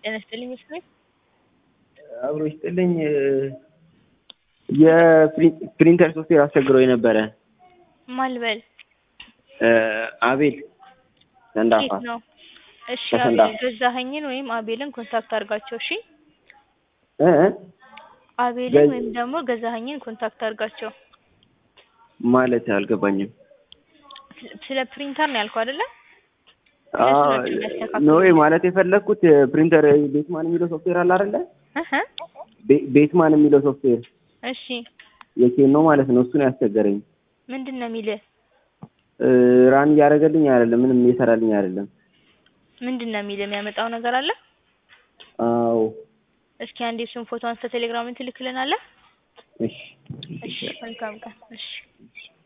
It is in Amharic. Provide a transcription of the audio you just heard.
ጤና ይስጥልኝ መስሎኝ አብሮ ይስጥልኝ የፕሪንተር ሶፍትዌር አስቸግሮኝ ነበረ። ማን ልበል? አቤል ሰንዳፋ ኬት ነው? እሺ ከሰንዳፋ። አቤል ገዛኸኝን ወይም አቤልን ኮንታክት አድርጋቸው። እሺ እ እ አቤልን ገዝ- ወይም ደግሞ ገዛኸኝን ኮንታክት አድርጋቸው። ማለት አልገባኝም። ስለ- ስለ ፕሪንተር ነው ያልከው አይደለ? አዎ፣ እነሱ ናቸው የሚያስተካክሉት። ኖ ማለት የፈለግኩት ፕሪንተር ቤትማን የሚለው ሶፍትዌር አለ አይደለ? እህ ቤ- ቤትማን የሚለው ሶፍትዌር እሺ የኬን ነው ማለት ነው። እሱን ያስቸገረኝ ምንድን ነው የሚልህ? እ፣ ራን እያደረገልኝ አይደለም፣ ምንም እየሰራልኝ አይደለም። ምንድን ነው የሚልህ? የሚያመጣው ነገር አለ? አዎ እስኪ አንዴ እሱን ፎቶ አንስተ ቴሌግራምን ትልክልናለህ? እሺ እሺ መልካም ቀን። እሺ